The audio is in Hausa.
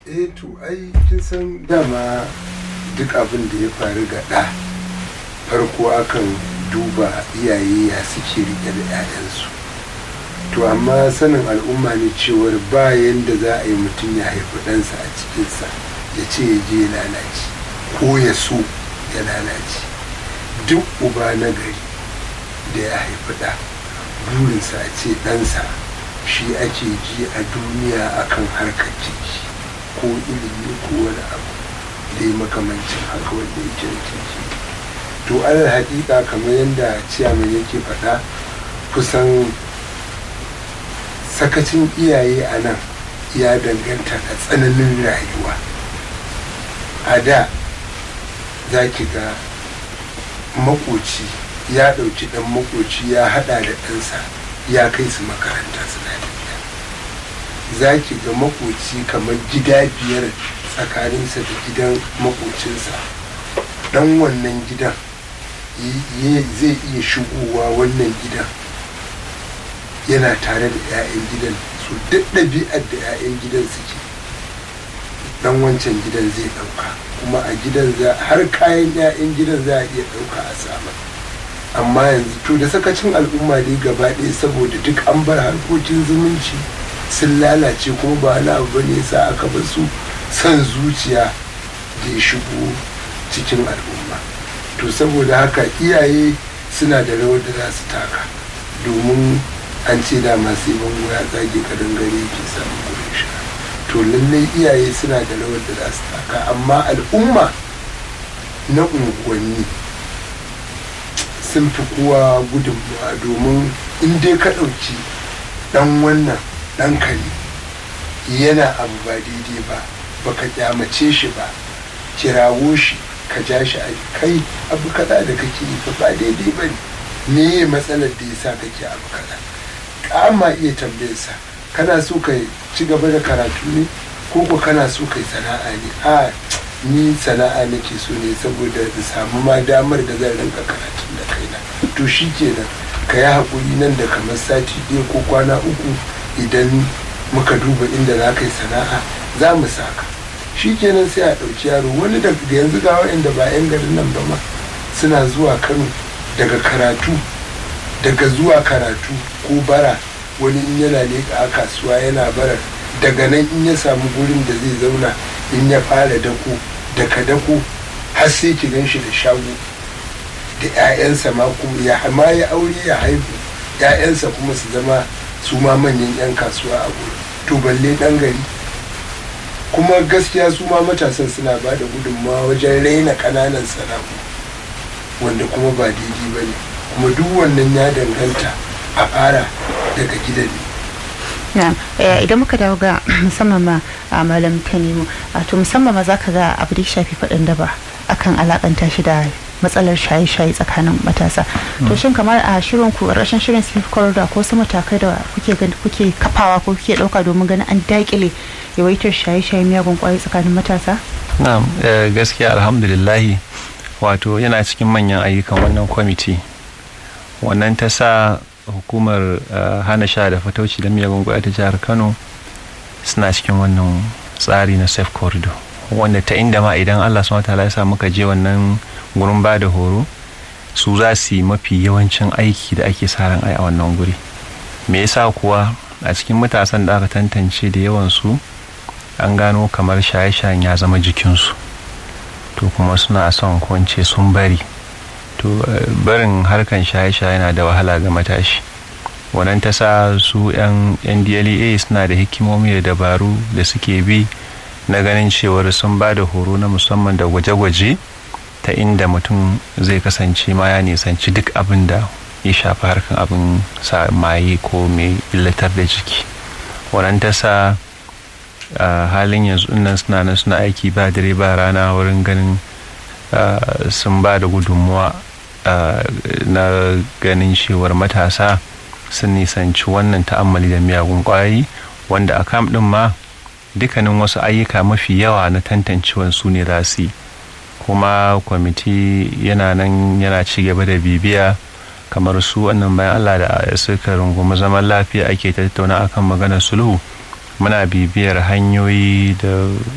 eh to ai kin san dama duk abin da ya faru ga ɗa farko akan duba iyaye ya suke rike da 'ya'yansu to amma sanin al'umma ne cewar ba yanda za a yi mutum ya haifi ɗansa a cikinsa ya ce ya je ya lalace ko ya so ya lalace duk uba na gari da ya haifi ɗa burinsa a ce ɗansa shi ake ji a duniya akan harkar ciki ko ilimi ko wani abu dai makamancin haka wanda ya kirkiki to alal haƙiƙa kamar yadda ciyaman yake faɗa kusan sakacin iyaye a nan ya danganta da tsananin rayuwa a da za ki ga makoci ya ɗauki ɗan makoci ya haɗa da ɗansa ya kai su makaranta suna tafiya za ki ga makoci kamar gida biyar tsakaninsa da gidan makocinsa ɗan wannan gidan zai iya shigowa wannan gidan yana tare da 'ya'yan gidan su duk ɗabi'ar da 'ya'yan gidan suke dan wancan gidan zai ɗauka kuma a gidan za har kayan 'ya'yan gidan za a iya ɗauka a sama amma yanzu to da sakacin al'umma dai gaba ɗaya saboda duk an bar harkokin zumunci sun lalace kuma ba wani abu bane sa aka bar su son zuciya da ya shigo cikin al'umma to saboda haka iyaye suna da rawar da za su taka domin an ce da masu bango ya tsage kadangare ke samun gurin sha to lallai iyaye suna da rawar da za su taka amma al'umma na unguwanni sun fi kowa gudunmawa domin in dai ka ɗauki ɗan wannan ɗan kare yana abu ba daidai ba baka kyamace shi ba kirawo shi ka ja shi a kai abu kaza da kake yi fa ba daidai ba ne me matsalar da yasa kake abu kaza kama iya tambayarsa kana so ka ci gaba da karatu ne ko ko kana so kai sana'a ne a ni sana'a nake so ne saboda in samu ma damar da zan rinka karatun da kaina to shi kenan ka yi haƙuri nan da kamar sati ɗaya ko kwana uku idan muka duba inda za ka yi sana'a za mu saka shi kenan sai a ɗauki yaro wani da yanzu ga waɗanda ba 'yan garin nan ba ma suna zuwa kano daga karatu daga zuwa karatu ko bara wani in yana leƙa a kasuwa yana bara daga nan in ya samu gurin da zai zauna in ya fara dako daga dako har sai ki gan shi da shago da 'ya'yansa ma kuma ya ma ya aure ya haihu 'ya'yansa kuma su zama su ma manyan 'yan kasuwa a gurin to balle ɗan gari kuma gaskiya su ma matasan suna ba da gudunmawa wajen raina ƙananan sana'u wanda kuma ba daidai ba ne kuma duk wannan ya danganta a fara daga gidan ne idan muka dawo ga musamman ma a malam tanimu to musamman ma zaka ga abu da shafi faɗin daba akan alakanta shi da matsalar shaye-shaye tsakanin matasa to shin kamar a shirin ku rashin shirin safe corridor ko wasu matakai da kuke kuke kafawa ko kuke dauka domin ganin an dakile yawaitar shaye-shaye miyagun kwayoyi tsakanin matasa na'am gaskiya alhamdulillahi wato yana cikin manyan ayyukan wannan kwamiti wannan ta sa hukumar hana sha da fatauci da miyagun kwaya ta jihar kano suna cikin wannan tsari na safe corridor wanda ta inda ma idan allah su wata ya sa muka je wannan gurin ba da horo su za su yi mafi yawancin aiki da ake sa ran ai a wannan guri me yasa kuwa a cikin matasan da aka tantance da yawan su an gano kamar shaye-shayen ya zama jikinsu to kuma suna son kwance sun bari to barin harkan shaye-shaye na da wahala ga matashi wannan ta sa su 'yan ndlea suna da hikimomi da dabaru da suke bi na ganin cewar sun ba da horo na musamman da gwaje-gwaje ta inda mutum zai kasance ma ya nisanci duk abin da ya shafi harkan abin sa maye ko mai illatar da jiki wannan ta sa halin yanzu nan suna nan suna aiki ba dare ba rana wurin ganin sun ba da gudunmuwa na ganin cewar matasa sun nisanci wannan ta'ammali da miyagun kwayoyi wanda a kam din ma dukkanin wasu ayyuka mafi yawa na tantancewan su ne za su yi kuma kwamiti yana nan yana ci gaba da bibiya kamar su wannan bayan allah da suka rungumi zaman lafiya ake tattauna akan maganar sulhu muna bibiyar hanyoyi da